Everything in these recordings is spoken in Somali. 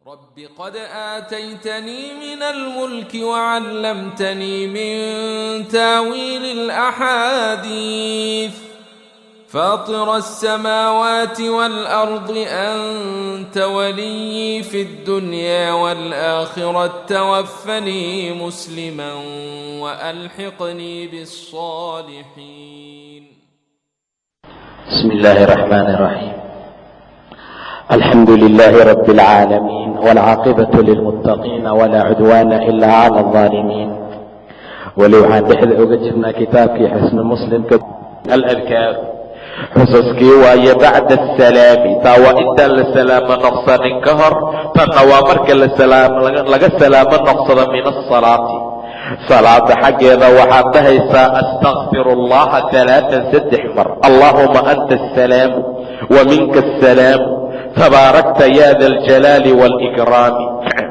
رب قد آتيتني من الملك وعلمتني من تاويل الأحاديث فاطر السماوات والأرض أنت ولي في الدنيا والآخرة توفني مسلما وألحقني بالصالحين بسم الله الرحمن الرحيم الحمد لله رب العالمين والعاقبة للمتقين ولا عدوان إلا على الظالمين weli waxaan dhexda oga jirnaa kitaabkii xusnu muslimka aladkaar xusaskii waaye bacda asalaami taa waa intaan la salaamo noqsanin ka hor tanna waa marka laga salaamo noqsado min asalaati salaada xaggeeda waxaad dhahaysaa astakfir allaha alaaan saddex mar allaahuma anta asalaamu wa minka asalaamu tabaarakta ya da aljalaali wاlkraami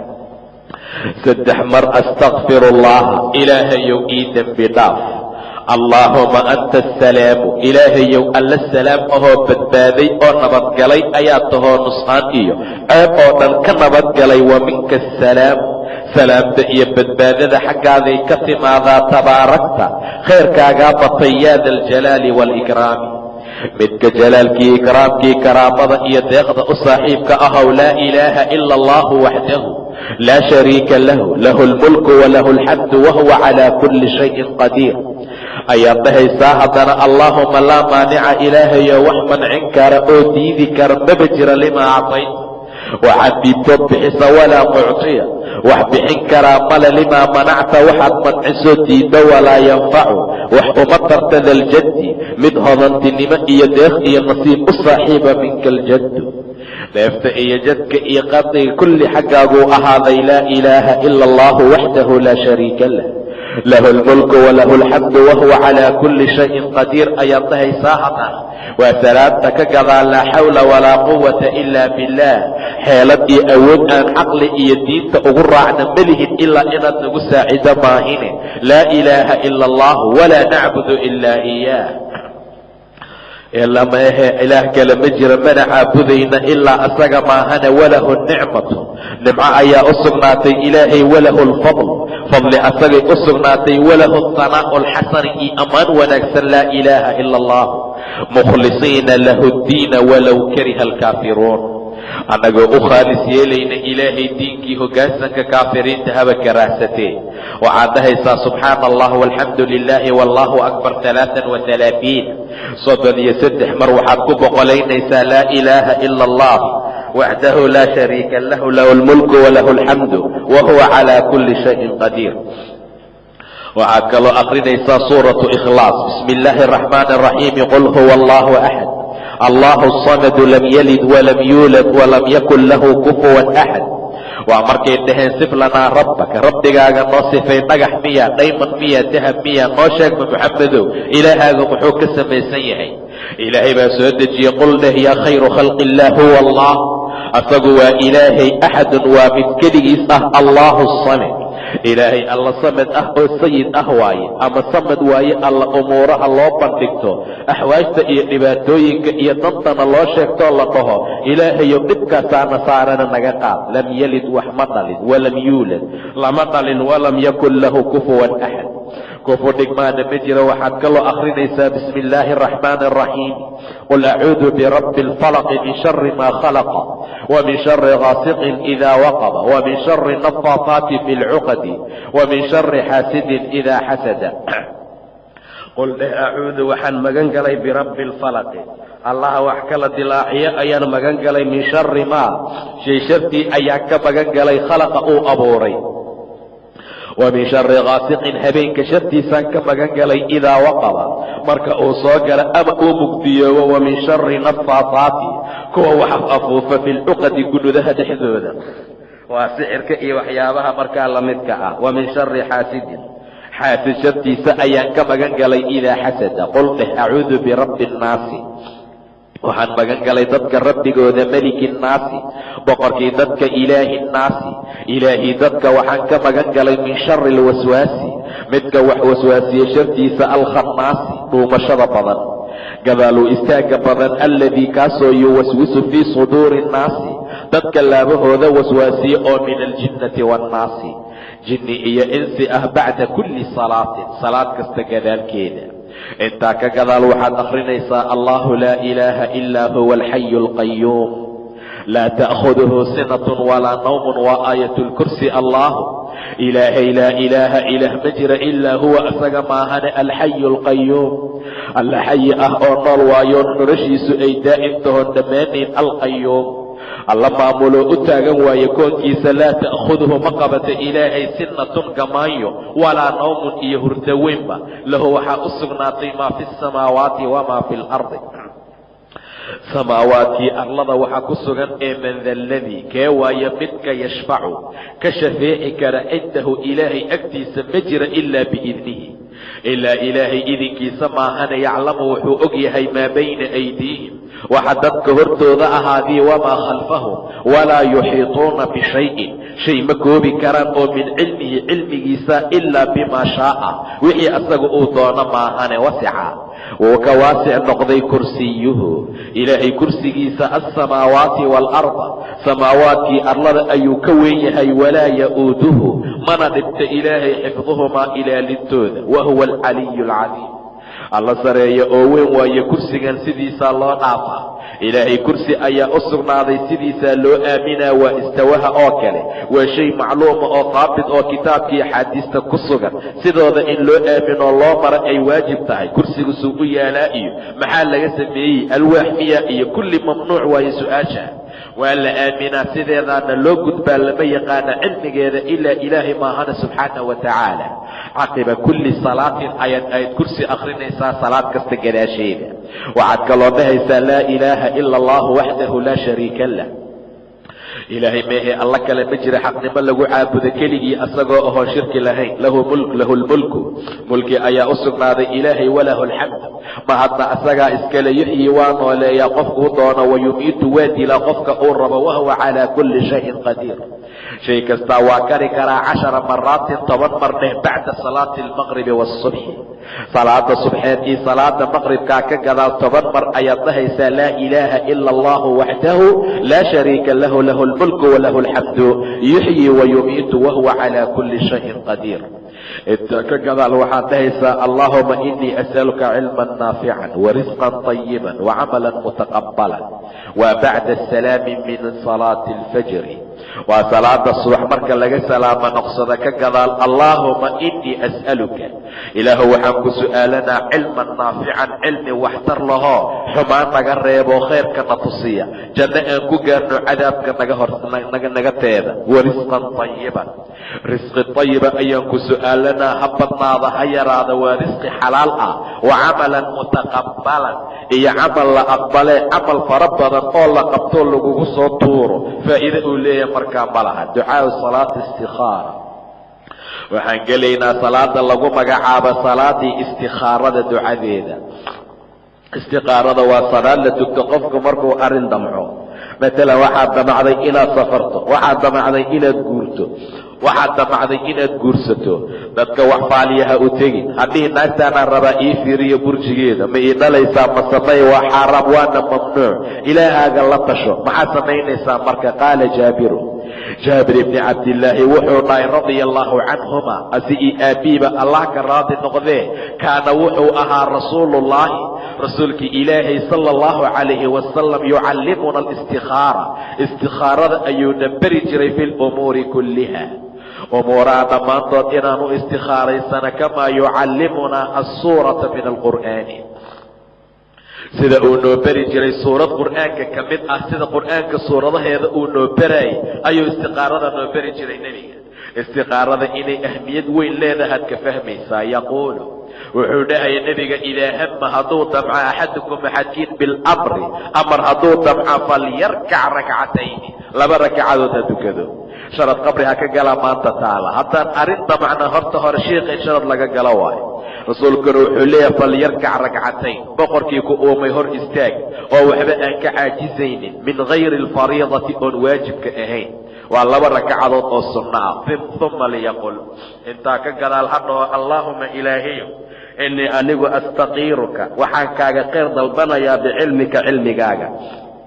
saddex mar astakfir allaha ilaahayow ii dembi dhaaf allaahuma anta asalaamu ilaahayow alla salaam ahoo badbaaday oo nabadgalay ayaa tahoo nusqaan iyo ceeb oo dhan ka nabadgalay wa minka asalaamu salaamta iyo badbaadada xaggaaday ka timaadaa tabaarakta khayrkaagaa batay yaa da aljalaali wاlkraami midka jalaalkii ikraamkii karaamada iyo deeqda u saaxiibka ahow laa ilaaha ila allahu waxdahu laa shariika lahu lahu lmulku walahu alxamdu wahuwa calaa kulli shayin qadiir ayaad dhahaysaa haddana allaahuma laa maanica ilaahayo wax mancin kara oo diidi kara maba jira limaa actayt waxaad diidtood bixisa walaa muctiya wax bixin karaa male limaa manacta waxaad mancisoo diiddo walaa yanfacu wax uma tarta daljaddi mid hodantinimo iyo deeq iyo nasiib u saaxiiba minka aljaddu dheefta iyo jadka iyo qadiga kulli xaggaaguu ahaaday laa ilaaha ila allahu waxdahu laa shariika lah lahu lmulku walahu alxamdu wahuwa calaa kulli shayin qadiir ayaad dhahaysaa haddana waa salaadta ka gadaa laa xawla walaa quwata ila billaah xeelad iyo awood aan caqli iyo diinta ugu raacna melihin ilaa inaad nagu saacido maahine laa ilaaha ila allah walaa nacbudu ilaa iyaah ilama ahe ilaah kale ma jira mana caabudayna ilaa asaga maahane walahu nicmatu nimco ayaa u sugnaatay ilaahay walahu lfadl fadli asagay u sugnaatay walahu hanaa'u alxasani iyo ammaan wanaagsan laa ilaaha ila allah mukhlisiina lahu ddiina walow kariha alkaafiruun annagoo u khaalis yeelayna ilaahay diinkii hoggaansanka kaafiriinta haba karaahsatee waxaad dhahaysaa subxaana allah walxamdu lilaahi wallaahu akbar alaaan waalaaiin soddon iyo saddex mar waxaad ku boqolaynaysaa laa ilaaha ila allah waxdahu laa shariika lahu lahu lmulku walahu alxamdu wa huwa calaa kulli shayin qadiir waxaad kaloo akrinaysaa suuratu ikhlaas bismi illaahi araxmaan araxiimi qul huwa allahu axad allahu samadu lam yalid walam yuulad walam yakun lahu kufuwan axad waa markay dhaheen sif lanaa rabbaka rabbigaaga noo sifay dhagax miya dhayman miya dahab miya noo sheegma muxamedow ilaahaaga muxuu ka samaysan yahay ilaahay baa soo dejiyey qul dheh yaa khayru khalqi illaah huwa allah asagu waa ilaahay axadun waa mid keligiis ah allahu samad ilaahay alla samad ah oo sayid ah waaye ama samad waaye alla umuuraha loo bandhigto axwaajta iyo dhibaatooyinka iyo dantana loo sheegtoo la dhaho ilaahayow dhibkaasaana saarana naga qaad lam yalid wax ma dhalin walam yuulad lama dhalin walam yakun lahu kufuwan axad kufu dhigmaana ma jiro waxaad kaloo akhrinaysaa bismi illaahi araxmaani araxiim qul acuudu birabbi alfalaqi min shari maa khalaqa wa min shari gaasiqin idaa waqaba wa min shari nafaataati fi lcuqadi wa min shari xaasidin idaa xasada qul dheh acuudu waxaan magan galay birabbi alfalaqi allaha wax kala dilaaciyo ayaan magan galay min shari maa shay shartii ayaan ka magan galay khalaqa uu abuuray wa min shari gaasiqin habeenka shartiisaan ka magan galay idaa waqaba marka uu soo gala ama uu mugdiyoobo wa min shari nafaataati kuwa wax afuufa fi lcuqadi gunudaha dhexdooda waa sixirka iyo waxyaabaha markaa la midka ah wa min shari xaasidin xaasid shartiisa ayaan ka magan galay idaa xasada qul dheh acuudu birabbi nnaasi waxaan magan galay dadka rabbigooda meliki nnaasi boqorkii dadka ilaahi nnaasi ilaahii dadka waxaan ka magan galay min shari alwaswaasi midka wax waswaasiye shartiisa alkhannaasi dhuumashada badan gadaaluu istaagga badan alladii kaasoo yuwaswisu fii suduuri nnaasi dadka laabahooda waswaasiye oo min aljinnati waannaasi jinni iyo insi ah bacda kulli salaatin salaad kasta gadaalkeeda intaa ka gadaal waxaad akhrinaysaa allahu laa ilaaha ilaa huwa alxayu alqayuum laa ta'khuduhu sinatun walaa nawmun waa aayat lkursi allahu ilaahay laa ilaaha ilaah ma jira ilaa huwa isaga maahane alxayu alqayuum alla xayi ah oo nool waayo noloshiisu ay daa'im tahoon dhammaanayn alqayuum alla maamuloo u taagan waaye koonkiisa laa ta'khuduhu ma qabata ilaahay sinatun gamaayo walaa nawmun iyo hurdo weynba lahu waxaa u sugnaatay maa fi samaawaati wamaa fi lardi samaawaadkii arlada waxaa ku sugan ee man da ladii kee waayo midka yashfacu ka shafeeci kara cindahu ilaahay agtiisa ma jira ilaa biidnihi ilaa ilaahay idinkiisa maahane yaclamu wuxuu og yahay maa bayna aydiihim waxa dadka hortooda ahaadii wamaa khalfahum walaa yuxiituuna bishayin shay ma koobi karaan oo min cilmihi cilmigiisa ilaa bimaa shaaa wixii asaga uu doono maahane wasica wuu ka waasic noqday kursiyuhu ilaahay kursigiisa alsamaawaati waalarda samaawaadkii arlada ayuu ka weyn yahay walaa ya'uuduhu mana dhibta ilaahay xifduhumaa ilaalintooda wa huwa alcaliyu alcaliim alla sareeya oo weyn waaye kursigan sidiisaa loo dhaafaa ilaahay kursi ayaa u sugnaaday sidiisaa loo aaminaa waa istawaha oo kale waa shay macluuma oo daabit oo kitaabkii axaadiista ku sugan sidooda in loo aaminoo loo mara ay waajib tahay kursigu suu u yaalaa iyo maxaa laga sameeyey alwaax miya iyo kulli mamnuuc waaye su-aasha waa la aaminaa sideedaana loo gudbaa lama yaqaana cilmigeeda ilaa ilaahay maahana subxaana wa tacaala caqiba kulli salaatin ayaad ayd kursi akhrinaysaa salaad kasta gadaasheeda waxaad kaloo dhahaysaa laa ilaaha ila allahu waxdahu laa shariika lah ilaahay meehee alla kale ma jira xaqnimo lagu caabudo keligii asagoo ahoon shirki lahayn lahu mulk lahu lmulku mulki ayaa u sugnaaday ilaahay walahu alxamd ma hadna asagaa iskale yuxyi waa nooleeyaa qofkuu doono wayumiitu waa dilaa qofka uu rabo wahuwa calaa kulli shayin qadiir shay kastaa waa kari karaa cashara maraatin toban mar dheh bacda salaati almaqribi waasubxi salaada subxeed iyo salaada maqribkaa ka gadaal toban mar ayaad dhahaysaa laa ilaaha ila allahu waxdahu laa shariika lahu lahu lmulku walahu alxamdu yuxyi wayumiitu wahuwa calaa kulli shayin qadiir intaa ka gadaal waxaad dhahaysaa allaahuma inii as'aluka cilman naafican warisqan طayiban wacamalan mutaqabalan waa bacda asalaami min salaati alfajri waa salaada subax marka laga salaamo noqsada ka gadaal allaahuma inii as'aluka ilaahu waxaan ku su'aalanaa cilman naafican cilmi waxtar lahoo xumaan naga reebo khayrkana tusiya janno aan ku gaarno cadaabka naga hor naga teeda warisqan طayiban risqi طayiba ayaan ku su'aalanaa ha badnaada ha yaraada waa risqi xalaal ah wa camalan mutaqabalan iyo camal la aqbalee camal fara badan oo la qabtoo lagugu soo tuuro faa'iide uu leeyahay markaa ma laha ducaau salaati istikaara waxaan gelaynaa salaada lagu magacaabo salaadii istikaarada ducadeeda istikaarada waa salaad la tugto qofku markuu arrin damco matalan waxaad damacday inaad safarto waxaad damacday inaad guurto waxaad damacday inaad guursato dadka wax faaliyaha u tegin haddii naagtaanaan rabaa ii fiiriyo burjigeeda ma ii dhalaysaa ma samay waa xaaraam waana mamnuuc ilaahaaga la tasho maxaad samaynaysaa marka qaala jaabiru jaabir ibni cabdillaahi wuxuu dhahay radia allaahu canhuma asi io aabbiiba allah ka raadi noqdee kaana wuxuu ahaa rasuuluullaahi rasuulkii ilaahay sala allahu calayhi wasalam yucallimuna alistikaara istikaarada ayuuna beri jiray fi lumuuri kulliha umuuraha dhammaantood inaanu istikaaraysana kamaa yucallimunaa alsuurata min alqur'aani sida uu noo beri jiray suurad qur'aanka ka mid ah sida qur'aanka suuradaheeda uu noo beraayay ayuu istikaarada noo beri jiray nebiga istikaarada inay ahmiyad weyn leedahaad ka fahmaysaa yaquulu wuxuu dhahaya nebiga idaa hama hadduu damca axadukum axadkiin bilamri amar hadduu damca falyarkac rakcatayni laba rakacadood ha dukado sharad qabri ha ka gala maanta taala haddaan arrin damacna horta hore shiikh in sharad laga galo waayo rasuulkuna wuxuu leeyahay falyarkac rakcatayn boqorkii ku uumay hor istaag oo waxba aan ka caajisaynin min hayri alfariidati oon waajibka ahayn waa laba rakacadood oo sunno ah uma liyaqul intaa ka gadaal hadhaho allaahuma ilaahayo inii anigu astaqiiruka waxaan kaaga khayr dalbanayaa bicilmika cilmigaaga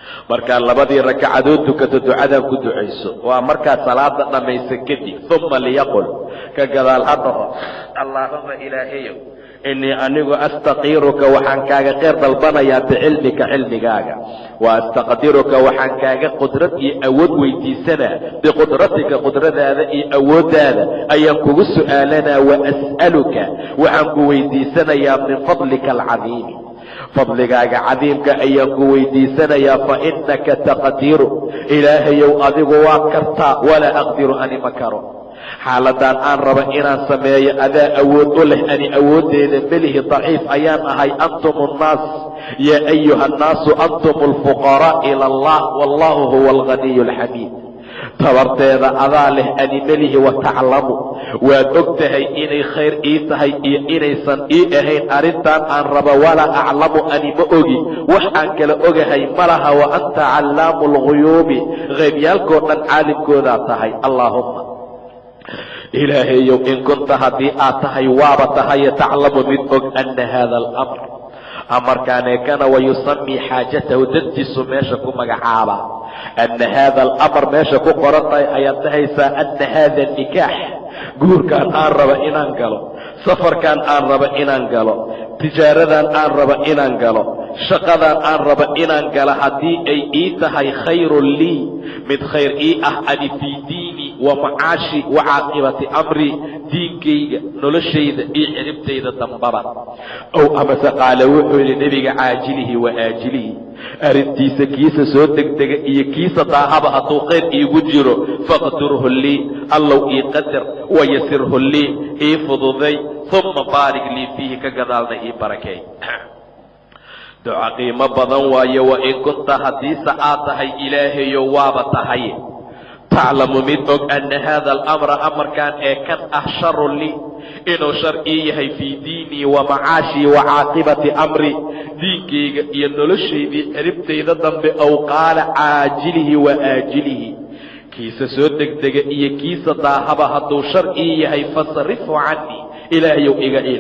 markaad labadii rakacadood tukato ducadan ku ducayso waa markaad salaada dhammaysa kadib uma liyaqul ka gadaal ha dhaho allaahuma ilaahayow inii anigu astaqiiruka waxaan kaaga kheyr dalbanayaa bicilmika cilmigaaga wa astaqdiruka waxaan kaaga qudrad iyo awood weydiisanaa biqudratika qudradaada iyo awooddaada ayaan kugu su'aalanaa wa as'aluka waxaan ku weydiisanayaa min fadlika alcadiimi fadligaaga cadiimka ayaan ku weydiisanayaa fa innaka taqdiru ilaahayow adigu waa kartaa walaa aqdiru ani ma karo xaaladan aan raba inaan sameeyo adaa awood u leh ani awooddeeda melihi daciif ayaan ahay antum annaas yaa ayuha annaasu antum alfuqaraa ila allah wallahu huwa alghaniyu alxamiid tabarteeda adaa leh ani melihi wa taclamu waad og tahay inay khayr ii tahay iyo inaysan ii ahayn arrintan aan raba walaa aclamu ani ma ogi wax aan kala ogahay ma laha wa anta callaamu alghuyuubi qaybyaalkoo dhan caalimkoodaa tahay allaahumma ilaahayow in kunta haddii aad tahay waaba tahaye taclamu mid og anna haada alamr amarkaaneekana wayusamii xaajatahu dadtiisu meesha ku magacaaba anna haada alamr meesha ku qoran tahay ayaad dhahaysaa anna haada nikaax guurkaan aan raba inaan galo safarkaan aan raba inaan galo tijaaradan aan raba inaan galo shaqadan aan raba inaan galo haddii ay ii tahay khayrun lii mid khayr ii ah ani fii diini wa macaashi wa caaqibati amri diinkayga noloshayda iyo ciribtayda dambaba ow amase qaale wuxuu yidhi nebiga caajilihi wa aajilihi arrintiisa kiisa soo degdega iyo kiisa daahaba hadduu khayr iigu jiro faqdurhu lii allow ii qadar wayasirhu lii ii fududay uma baarig lii fiihi ka gadaalna ii barakeey duca qiimo badan waaye wa in kunta haddiise aad tahay ilaahayo waaba tahay taclamu mid og anna haada alamra amarkan ee kan ah sharun lii inuu shar ii yahay fii diinii wa macaashii wa caaqibati amri diinkayga iyo noloshaydii ciribtayda dambe ow qaala caajilihi wa aajilihi kiisa soo degdega iyo kiisa daahaba hadduu shar ii yahay fasrifhu canii ilaahayow iga iil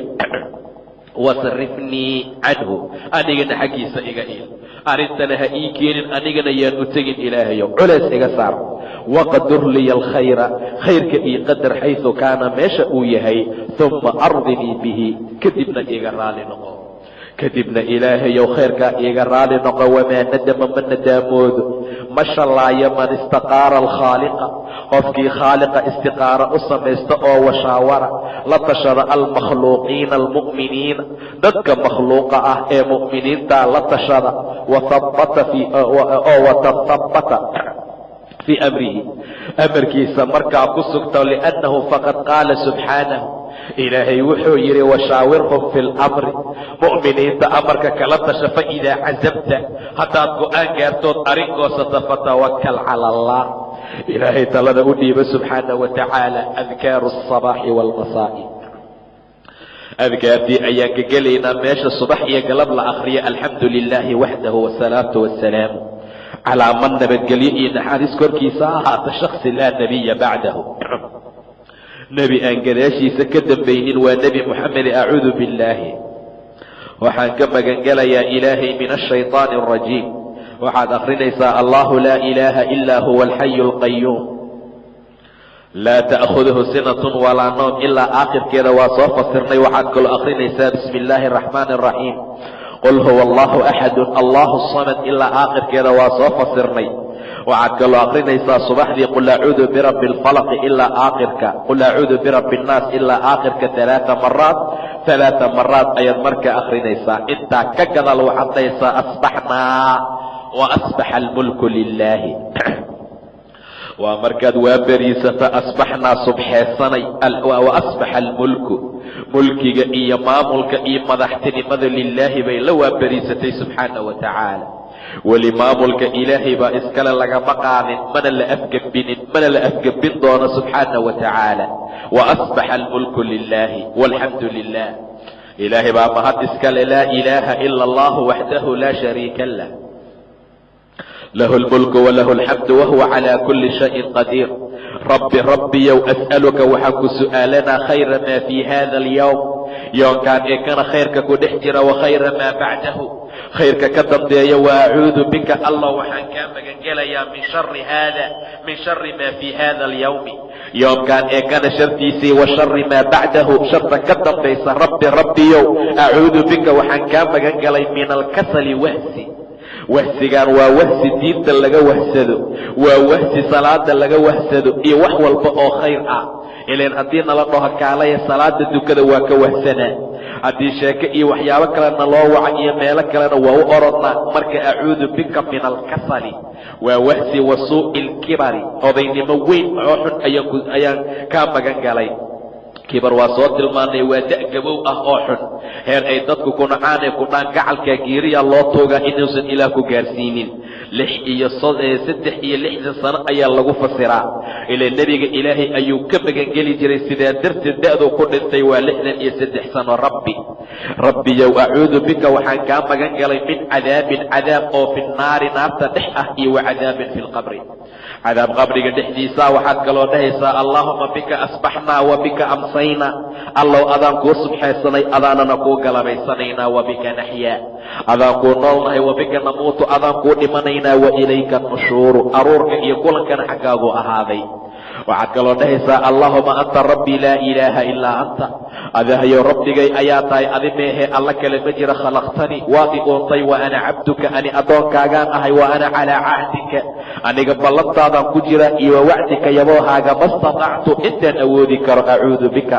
wasrifnii canhu anigana xaggiisa iga iil arrintana ha ii keenin anigana yaan u tegin ilaahayow culeys iga saar waqdur liya alkhayra khayrka ii qadar xaysu kaana meesha uu yahay uma ardinii bihi kadibna iga raali noqo kadibna ilaahayow khayrkaa iiga raali noqo wamaa nadama ma nadaamoodo ma shallaayo man istaqaara alkhaaliqa qofkii khaaliqa istiqaara u samaysta oo washaawara la tashada almakhluuqiina almu'miniina dadka makhluuqa ah ee mu'miniinta la tashada oo watahabbata fii amrihi amarkiisa markaa ku sugto liannahu faqad qaala subxaanahu ilaahay wuxuu yidhi washaawirhum fi lamri mu'miniinta amarka kala tasha fa idaa casabta haddaad go'aan gaartood arrinkoosata fatawakal cala allah ilaahay talada u dhiiba subxaanah wa tacaala adkaaru asabaaxi waalmasaa'i adkaartii ayaan ka gelaynaa meesha subax iyo galab la akhriya alxamdu lilaahi waxdahu wasalaatu wasalaamu calaa man nabadgelyo iyo naxariis korkiisa ahaata shaksi laa nebiya bacdahu nebi aan gadaashiisa ka dambaynin waa nebi moxamed acuudu billaahi waxaan ka magangelayaa ilaahay min ashayطaani alrajiim waxaad akhrinaysaa allahu laa ilaaha ilaa huwa alxayu alqayuum laa ta'khuduhu sinatun walaa noom ilaa aakhirkeeda waa soo fasirnay waxaad kaloo akhrinaysaa bismi illaahi araxmaani araxiim qul huwa allahu axadun allahu samad ilaa aakhirkeeda waa soo fasirnay waxaad kaloo akrinaysaa subaxdii qul acuudu birabbi alfalaqi ilaa aakhirka qul acuudu birabbi annaas ilaa aakhirka alaaa maraat alaaa maraat ayaad markaa akrinaysaa intaa ka gadaal waxaad dhahaysaa asbaxnaa wa asbaxa almulku lilaahi waa markaad waa beriisata asbaxnaa subxeesanay wa asbaxa almulku mulkiga iyo maamulka iyo madaxtinimada lilaahi bay la waaberiisatay subxaana wa tacaala weli maamulka ilaahay baa iskale lagama qaadin mana la afgembinin mana la afgembin doono subxaana wa tacaala wa asbaxa almulku lilaahi walxamdu lilah ilaahay baa mahad iskale laa ilaaha ila allahu waxdahu laa shariika lah lahu lmulku walahu alxamdu wahuwa calaa kulli shayin qadiir rabbi rabbiyow as'aluka waxaan ku su'aalanaa khayra maa fii hada alyowm yoonkaan ee kana khayrka ku dhex jira wa khayra maa bacdahu khayrka ka dambeeya wa acuudu bika allah waxaan kaa magangelayaa min shari haada min shari maa fii hada alyawmi yoomkaan ee kana shartiisii wa shari maa bacdahu sharta ka dambaysa rabbi rabbiyow acuudu bika waxaan kaa magan galay min alkasali wahsi wahsigaan waa wahsi diinta laga wahsado waa wahsi salaada laga wahsado iyo wax walba oo khayr ah ilan haddii nala dhaho kaalaya salaada dukada waa ka wahsanaa haddii sheeke iyo waxyaabo kalena loo waca iyo meelo kalena waa u orodnaa marka acuudu bika min alkasali waa wahsi wa suu'i ilkibari odaynimo weyn oo xun ayaan kaa magan galay kibar waa soo tilmaanay waa da' gabow ah oo xun heer ay dadku ku nacaanee ku dhaan gacalkaa geeriya loo toogaa inuusan ilaah ku gaarsiinin lix iyo saddex iyo lixdan sano ayaa lagu fasiraa ilaa nebiga ilaahay ayuu ka magangeli jiray sidaa darteed da'duu ku dhintay waa lixdan iyo saddex sano rabbi rabbiyow acuudu bika waxaan kaa magan galay min cadaabin cadaab oo fi naari naarta dhex ah iyo wa cadaabin fi lqabri cadaab qabriga dhexdiisaa waxaad kaloo dhahaysaa allaahuma bika asbaxnaa wa bika amsaynaa allow adaan kuu subxaysanay adaanana kuu galabaysanaynaa wa bika naxyaa adaan kuu noolnahay wa bika namuutu adaan kuu dhimanaynaa wa ilayka nushuuru aruurka iyo kulankana xaggaagu ahaaday waxaad kaloo dhahaysaa allaahuma anta rabbii laa ilaaha ilaa anta adahayow rabbigay ayaa tahay adi meehee alla kale ma jira khalaqtanii waad i uuntay wa ana cabduka ani addoonkaagaan ahay wa ana calaa cahdika aniga ballantaadaan ku jira iyo wa wacdika yaboohaaga ma statactu intaan awoodi karo acuudu bika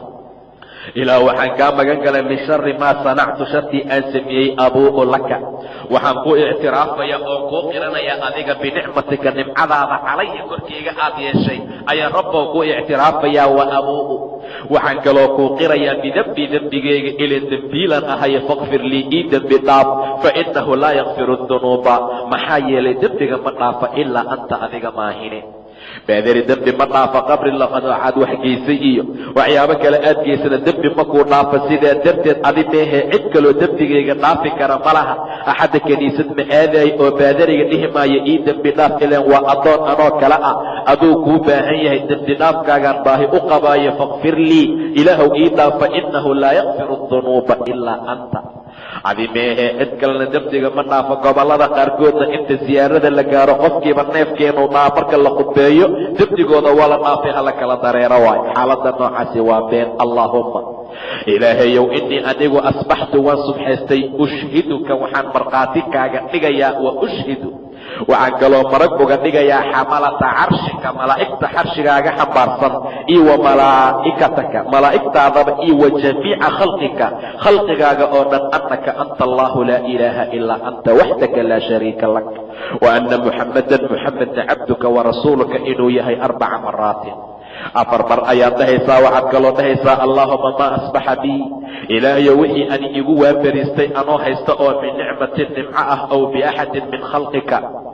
ilaah waxaan kaa magan galay min shari maa sanactu shartii aan sameeyey abuu'u laka waxaan ku ictiraafaya oo kuu qiranaya adiga binicmatika nimcadaada calaya korkeyga aad yeeshay ayaan rabbow ku ictiraafayaa wa abuu'u waxaan kaloo kuu qirayaa bidembi dembigeyga ilan dembiilan ahaye fakfir lii ii dembi dhaaf fa innahu laa yakfiru dunuuba maxaa yeelay dembiga ma dhaafa ilaa anta adiga maahine baadari dembi ma dhaafa qabri waxaad wax geysay iyo waxyaabo kale aad geysana dembi makuu dhaafa sidaa darteed adi meehee cid kaloo dembigayga dhaafi kara ma laha axadda kiniisad ma aadaay oo baadariga dhihi maayo ii dembi dhaaf ileen waa addoon anoo kale ah aduu kuu baahan yahay dembi dhaafkaagaan baahi u qabaayo fakfir lii ilaahow ii dhaafa innahu laa yakfiru dunuuba ilaa anta adi meehee cid kalena dembiga ma dhaafo gobollada qaarkoodna inta siyaarada la gaaro qofkiiba neefkeenuu dhaa marka la khudbeeyo dembigooda waa la dhaafay hala kala dareero waay xaaladda noocaasi waa been allaahumma ilaahayow innii anigu asbaxtu waan subxaystay ushhiduka waxaan markhaati kaaga dhigayaa wa ushhidu waxaan kaloo marag uga dhigayaa xamalata carshika malaa'igta xarshigaaga xambaarsan iyo wa malaa'ikataka malaa'igtaadaba iyo wa jamiica khalqika khalqigaaga oo dhan annaka anta allahu laa ilaaha ilaa anta waxdaka laa shariika lak wa anna muxammadan muxamedna cabduka wa rasuuluka inuu yahay arbaca maraatin afar mar ayaad dhahaysaa waxaad kaloo dhahaysaa allaahuma maa asbaxa bii ilaahayo wixii ani igu waaberiistay anoo haysta oo min nicmatin nimco ah ow biaxadin min khalqika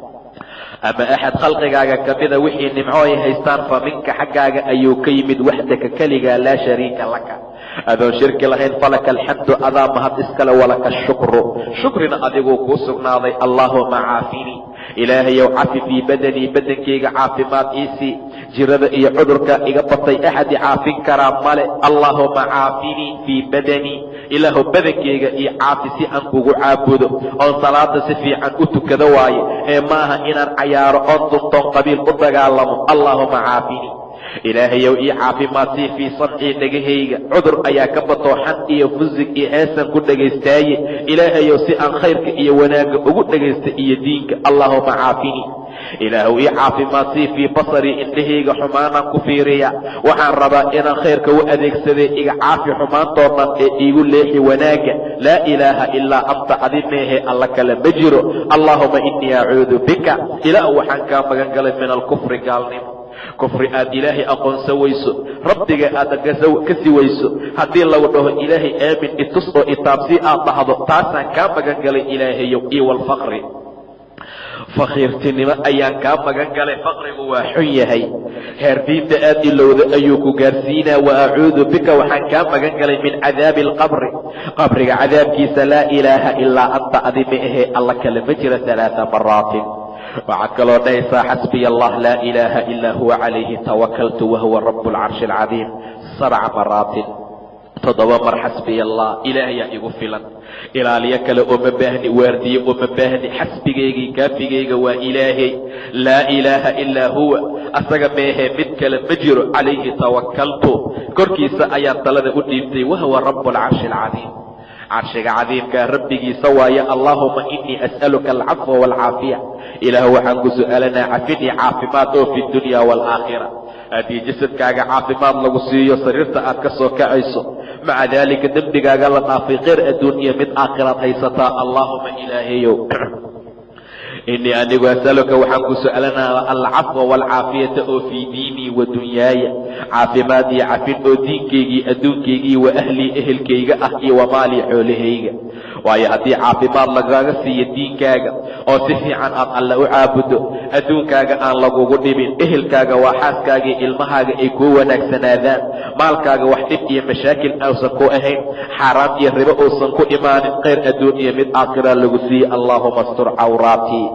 ama axad khalqigaaga ka mida wixii nimco ay haystaan fa minka xaggaaga ayuu ka yimid waxdaka keligaa laa shariika laka adoon shirki lahayn falaka alxamdu adaa mahad iskale walaka ashukru shukrina adiguu kuu sugnaaday allaahuma caafini ilaahayow cafi fii badanii badankayga caafimaad iisii jirada iyo cudurka iga batay axadi caafin karaa male allaahuma caafinii fii badanii ilaahu badankayga iyo caafi si aan kugu caabudo oon salaada si fiican u tukado waaye ee maaha inaan cayaaro oon duntoon qabiil u dagaalamo allaahuma caafinii ilaahayow ii caafimaadsiy fii samcii dhegahayga cudur ayaa ka batooxan iyo fusig iyo heesan ku dhagaystaaye ilaahayow si aan khayrka iyo wanaagga ugu dhagaysta iyo diinka allaahuma caafinii ilaahuw ii caafimaadsiy fii basarii indhahayga xumaanaan ku fiiriya waxaan rabaa inaan khayrka u adeegsaday iga caafi xumaantoo dhan ee iigu leexi wanaagga laa ilaaha ilaa anta adi meehee alla kale ma jiro allaahuma innii acuudu bika ilaah waxaan kaa magan galay min alkufri gaalnimo kufri aad ilaahay aqoonsan weyso rabbiga aad ka si weyso haddii lagu dhaho ilaahay aamin itus oo itaabsii aad dhahdo taasaan kaa magan galay ilaahayow iyo walfaqri fakhiirtinimo ayaan kaa magan galay faqrigu waa xun yahay heer diinta aad ilowda ayuu ku gaarsiinaa wa acuudu bika waxaan kaa magan galay min cadaabi alqabri qabriga cadaabkiisa laa ilaaha ilaa anta adi ma ahee alla kale ma jira alaaa maraatin waxaad kaloo dhahaysaa xasbiya allah laa ilaaha ilaa huwa calayhi tawakaltu wahuwa rabu alcarshi alcadiim sabca maraatin toddoba mar xasbiya allah ilaahayaa igu filan ilaaliyo kale uma baahni waardiye uma baahni xasbigaygii kaafigayga waa ilaahay laa ilaaha ilaa huwa asaga meehee mid kale ma jiro calayhi tawakaltu korkiisa ayaan talada u dhiibtay wahuwa rabu alcarshi alcadiim carshiga cadiimkaa rabbigiisa waaye allaahuma inii as'aluka alcafwa waalcaafiya ilaah waxaan ku su'aalanaa cafidii caafimaad oo fi dunya waalaakhira haddii jasadkaaga caafimaad lagu siiyo sariirta aad ka soo kacayso maca daalika dembigaaga la dhaafay kheyr adduun iyo mid aakhiraad haysataa allaahuma ilaahayow inii anigu asaluka waxaan ku su'aalanaa alcafwa waalcaafiyata oo fii diinii wa dunyaaya caafimaad iyo cafin oo diinkaygii adduunkaygii wa ahlii ehelkayga ah iyo wa maalii xoolahayga waayo haddii caafimaad lagaaga siiyo diinkaaga oo si fiican aad alle u caabudo adduunkaaga aan lagugu dhibin ehelkaaga waa xaaskaaga iyo ilmahaaga ay kuu wanaagsanaadaan maalkaaga wax dhib iyo mashaakil uusan ku ahayn xaaraam iyo ribo uusan ku imaanin khayr adduun iyo mid aakhira lagu siiye allaahuma astur cawraatii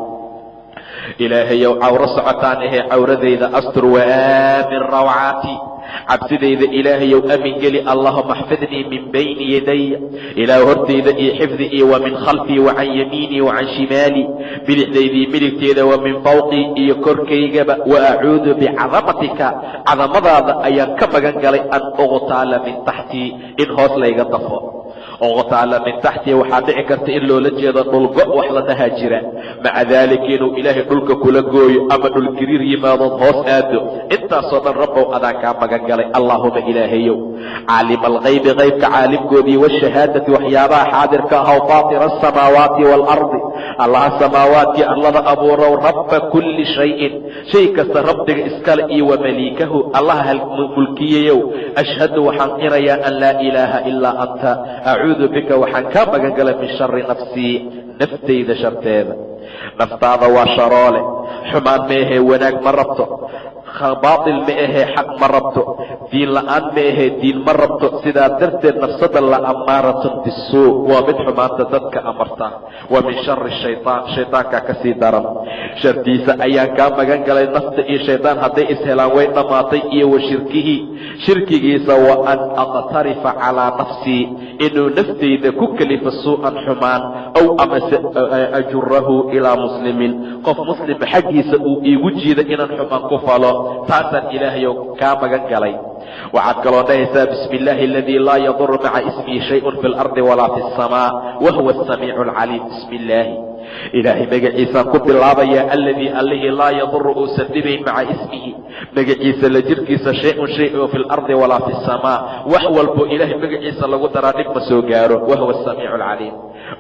ilaahayow cawro socotaan ahee cawradayda astur waaamin rawcaati cabsidayda ilaahayow amin geli allahuma axfidnii min bayni yadaya ilaah hortayda iyo xifdi iyo wa min khalfii wa can yamiinii wa can shimaalii bidixdaydii midigteeda wa min fawqii iyo korkaygaba wa acuudu bicadamatika cadamadaada ayaan ka magan galay an uqtaala min taxtii in hoos layga dafo uqtaala min taxtii waxaa dhici karta in loola jeedo dhulgo wax la dhahaa jira maca daalika inuu ilaahay dhulka kula gooyo ama dhulgiriir yimaadood hoos aado intaasoo dhan rabbow adaan kaa magan galay allaahuma ilaahayow caalima alkaybi kaybka caalimkoodii washahaadati waxyaabaha xaadirka ahaw faatira asamaawaati waalardi allaha samaawaadkii arlada abuurow rabba kulli shayin shay kasta rabbiga iskale iyo wa maliikahu allaha mulkiyayow ashhadu waxaan qirayaa an laa ilaaha ilaa anta acuudu bika waxaan kaa magan galay min shari nafsii naftayda sharteeda naftaada waa sharoole xumaan meehee wanaag ma rabto baatil ma ahee xaq ma rabto diin la'aan ma ahee diin ma rabto sidaa darteed nafsada la ammaaratun bisuu waa mid xumaanta dadka amarta wa min shari shaytaan shaydaankaa ka sii daran shartiisa ayaan kaa magan galay nafta iyo shaydaan hadday ishelaan way dhammaatay iyo wa shirkihii shirkigiisa wa an aqtarifa calaa nafsii inuu naftayda ku kelifa suu'an xumaan ow amase ajurahu ilaa muslimin qof muslima xaggiisa uu iigu jiida inaan xumaan ku falo taasaan ilaahayow kaa magan galay waxaad kaloo dhahaysaa bismi illaahi aladii laa yaduru maca ismihi shayun fi lardi walaa fi asamaa wa huwa asamiicu alcaliim bismi illaahi ilaahay magaciisaan ku bilaabayaa alladii allihii laa yaduru uusan dhibayn maca ismihi magaciisa la jirkiisa shay-un shay oo fi lardi walaa fi asamaa wax walbo ilaahay magaciisa lagu daraa dhib ma soo gaaro wa huwa asamiicu alcaliim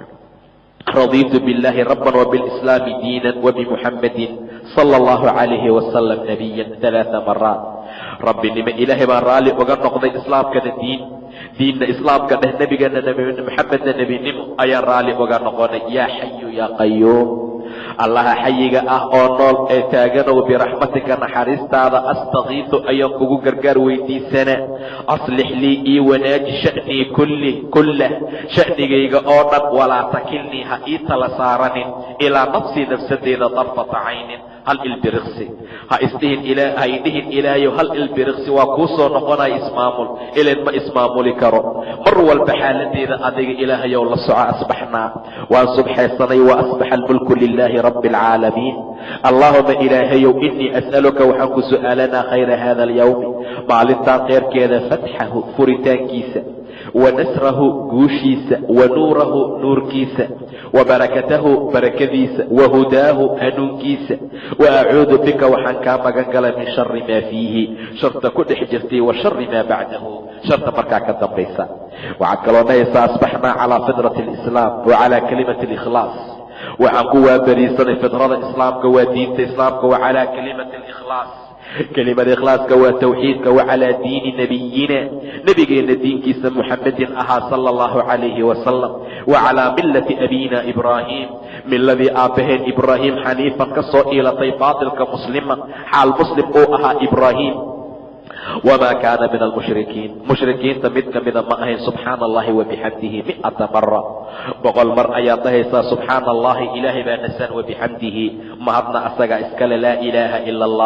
radiitu biاllahi rabban wbiاlislaami diina wbimuxammadin sala allahu calayhi wasalam nabiyan alaaa maraat rabbinimo ilaahay baan raalli uga noqday islaamkana diin diinna islaamka dheh nebigana maxamedna nebinimo ayaan raalli uga noqonay yaa xayu yaa qayuum allaha xayiga ah oo nool ee taaganow biraxmatika naxariistaada astakiitu ayaan kugu gargaar weydiisana aslix lii ii wanaaji sha'nii kulli kullah sha'nigayga oo dhan walaa takilnii ha ii tala saaranin ilaa nafsii nafsadeyda darfata caynin hal ilbiriqsi ha isdhihin ha idhihin ilaahayow hal ilbiriqsi waa kuu soo noqonaya ismaamul ilan ma ismaamuli karo mar walba xaaladeeda adiga ilaahayow la soco asbaxnaa waan subxaysanay wa asbaxa almulku lilaahi rabbi alcaalamiin allaahuma ilaahayow inii as'aluka waxaan ku su'aalanaa khayra hada alyawmi maalintaan kheyrkeeda fatxahu furitaankiisa wa nasrahu guushiisa wa nuurahu nuurkiisa wa barakatahu barakadiisa wa hudaahu hanuunkiisa wa acuudu bika waxaan kaa magan galay min shari maa fiihi sharta ku dhex jirtay wa shari maa bacdahu sharta markaa ka dambaysa waxaad kaloo dhahaysaa asbaxnaa calaa fidrati alislaam wa calaa kalimati alikhlaas waxaan ku waabariisanay fidrada islaamka waa diinta islaamka wa calaa kalimati alikhlaas kelimada ikhlaaska waa tawxiidka wa calaa diini nebiyina nebigeenna diinkiisa muxamedin ahaa sala allahu calayhi wasalam wa calaa millati abiina ibraahim miladii aabbaheen ibraahim xaniifan ka soo iilatay baatilka muslima xaal muslim uu ahaa ibraahim wamaa kaana min almushrikiin mushrikiinta mid ka mida ma ahayn subxaana allahi wabixamdihi mi'ata mara boqol mar ayaad dhahaysaa subxaana allahi ilaahay baa nasan wabixamdihi mahadna asagaa iskale laa ilaaha ila allah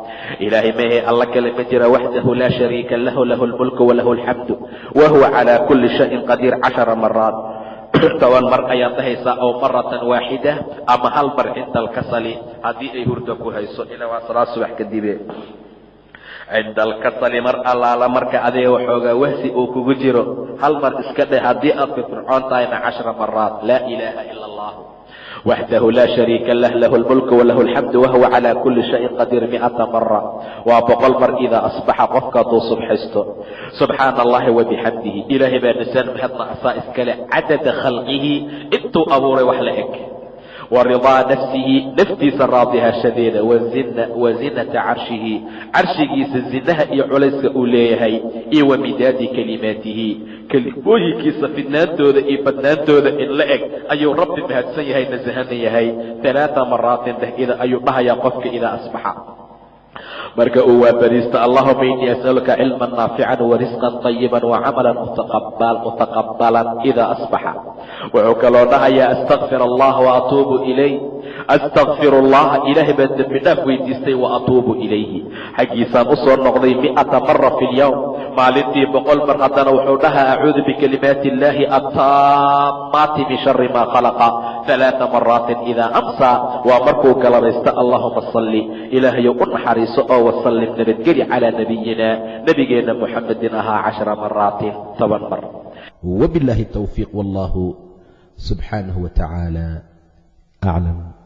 ilaahay mahe alla kale ma jira waxdahu laa shariika lahu lahu lmulku walahu alxamdu wa huwa calaa kulli shayin qadiir cashara maraat toban mar ayaad dhahaysaa aw maratan waaxida ama hal mar cinda alkasali haddii ay hurda ku hayso ila waa salaad subax kadibe cinda alkasali mar allaala marka adiga waxoogaa wahsi uu kugu jiro hal mar iska dheh haddii aad firfircoon tahayna cashra maraat laa ilaaha ila allah waxdahu laa shariika lah lahu lmulku walahu alxamdu wahuwa calaa kulli shayin qadiir mi'ata mara waa boqol mar idaa asbaxa qofka hadduu subxaysto subxaana allahi wabixamdihi ilaahay baa nisaan mahadna asaa iskale cadada khalqihi intuu abuuray wax la eg wa ridaa nafsihi naftiisa raadihashadeeda wa zinata carshihi carshigiisa zinaha iyo culayska uu leeyahay iyo wa midaadi kelimaatihi kelimooyinkiisa fidnaantooda iyo badnaantooda in la eg ayuu rabbi mahadsan yahay nasahanan yahay alaaa maraatin dhehida ayuu dhahayaa qofka idaa asbaxa marka uu waabariisto allahuma inii as'aluka cilman naafican warisqan طayiban wacamalan mutaqabalan idaa asbaxa wuxuu kaloo dhahayaa astakfir allah waatuubu ilay astakfir allaha ilaahay baan dembi dhaaf weydiistay waatuubu ilayhi xaggiisaan u soo noqday mi'ata mara fi lyowm maalintii boqol mar haddana wuxuu dhahaa acuudu bikalimaati illaahi attaamaati min shari maa khalaqa alaaa maraatin idaa amsaa waa markuu galabaysto allahuma salli ilaahayow u naxariiso oo wasallim nabadgeli calaa nabiyina nebigeenna muxamedin ahaa cashara maraatin toban mar وبالله التوفيق والله سبحانه وتعالى أعلم